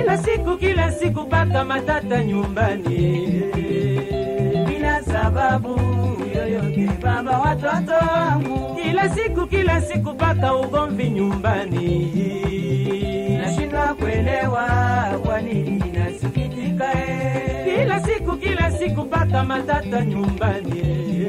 kila siku kila siku paka matata nyumbani bila sababu yoyote baba watoto wangu kila siku kila siku paka ugomvi nyumbani nashindwa kuelewa kwa nini nasikitika eh. kila siku kila siku paka matata nyumbani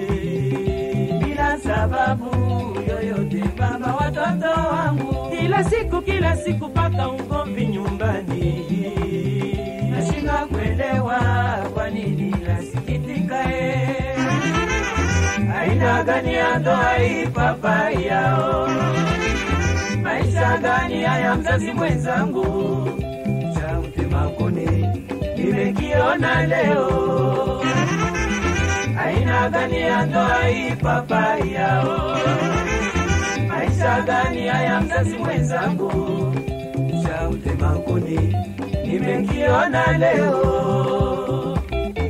bila sababu yoyote baba watoto wangu kila siku kila siku paka ugomvi nyumbani nashindwa kuelewa kwa nini nasikitika eh. aina gani ya ndoa hii papa yao maisha gani haya mzazi mwenzangu cha mtema kuni nimekiona leo aina gani ya ndoa hii papa yao maisha gani haya mzazi mwenzangu cha mtema kuni nimekiona leo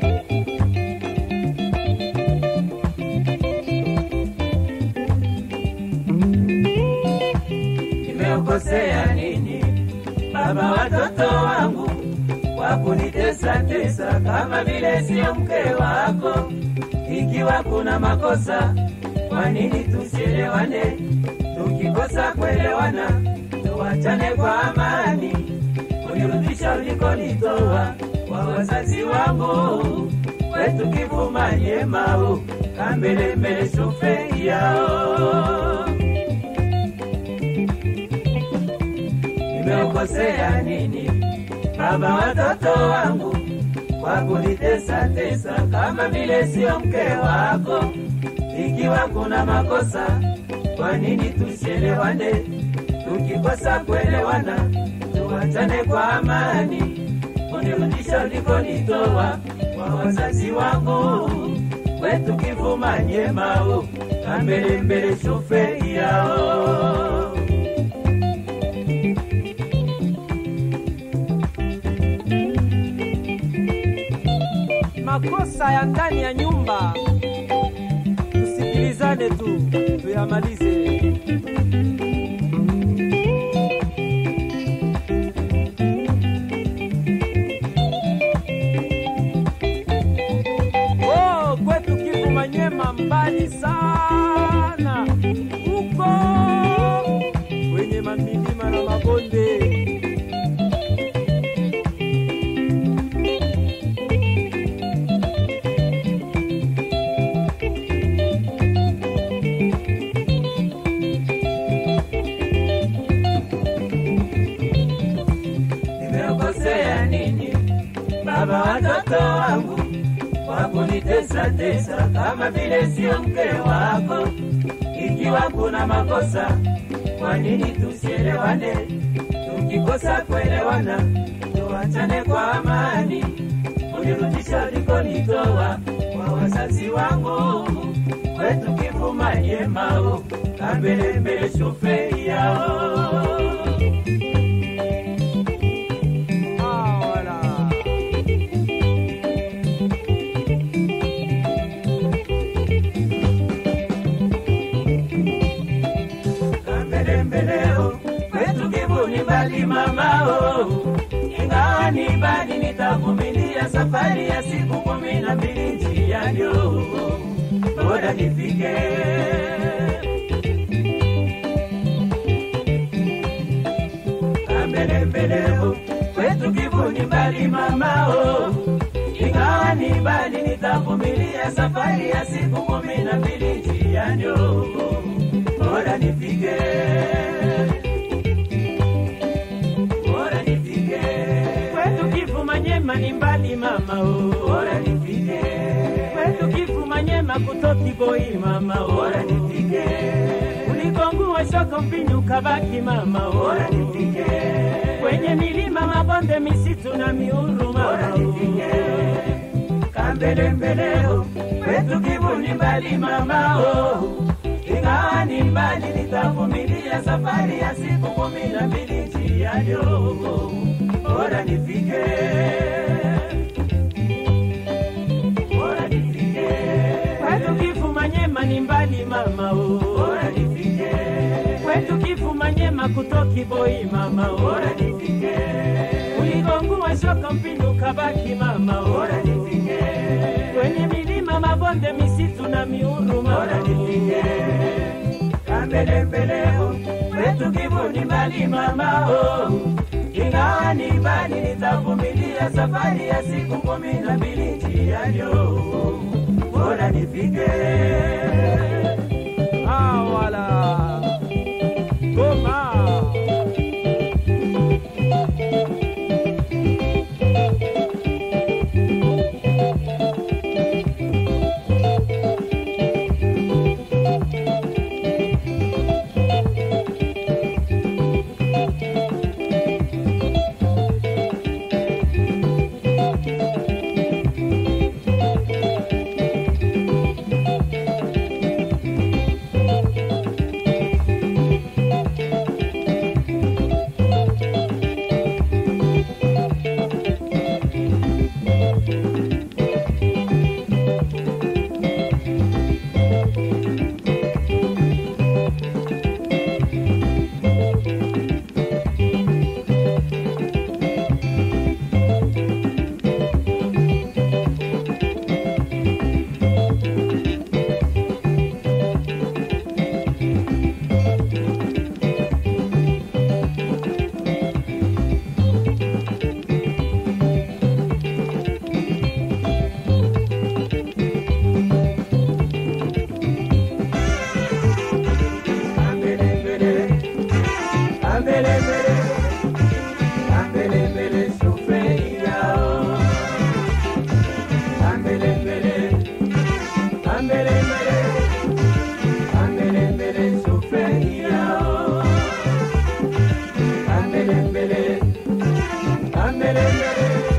nimeokosea nini baba watoto wangu kwa kunitesa tesa kama vile sio mke wako ikiwa kuna makosa kwa nini tusielewane tukikosa kuelewana tuwachane kwa amani unirudisha ulikonitoa kwa wazazi wangu kwetu kivuma nyemau kambelembele shofe yao nimeokosea nini baba watoto wangu kwa kunitesa tesa kama vile sio mke wako ikiwa kuna makosa kwa nini tusielewane tukikosa kuelewana tuwachane kwa amani unirudisha ulikonitoa kwa wazazi wangu kwetu kivuma nyemau kambelembele shofe yao makosa ya ndani ya nyumba tusikilizane tu tuyamalize oh, kwetu Kivu Manyema mbali sana huko kwenye mamilima na mabonde nimeokosea nini baba watoto wangu kwa kunitesa tesa kama vile sio mke wako ikiwa kuna makosa kwa nini tusielewane tukikosa kuelewana tuwachane kwa amani unirudisha ulikonitoa kwa wazazi wangu kwetu kivuma nyemau kambelembele shofe yao Ah, wala. kambelembeleo kwetu kivuni mbali mamao ingawa ni mbali nitavumilia safari ya siku kumi na mbili njianyo bora nifike kambelembeleo kwetu kivuni mbali mamao ingawa ni mbali nitavumilia safari ya siku kumi na mbili njianyo bora nifike bora nifike kwetu Kivu Manyema ni mbali mama oh. bora nifike kwetu Kivu Manyema kutoki boi mama oh. bora nifike ulikongua shoko mpinyu kabaki mama oh. bora nifike kwenye milima mabonde misitu na miuru bora mama oh. nifike kambelembeleo kwetu kivuni mbali mamao ingawa ni mbali nitavumilia safari ya siku kumi na mbili njiayo bora nifike bora nifike kwetu Kivu Manyema ni mbali mama oh. bora nifike kwetu Kivu Manyema kutoki boi mama oh. bora nifike ulikongua shoka mpindu kabaki mama bora nifike, kwenye milima mabonde misitu na miuruma bora nifike kambele mbele kwetu kivuni mbali mama oh. ingawa ni mbali nitavumilia safari ya siku kumi na mbili njiani oh. bora nifike Ah, wala goma Ambele mbele, ambele mbele, ambele mbele, sufria. Ambele mbele, ambele mbele, ambele mbele, sufria. Ambele mbele, ambele mbele,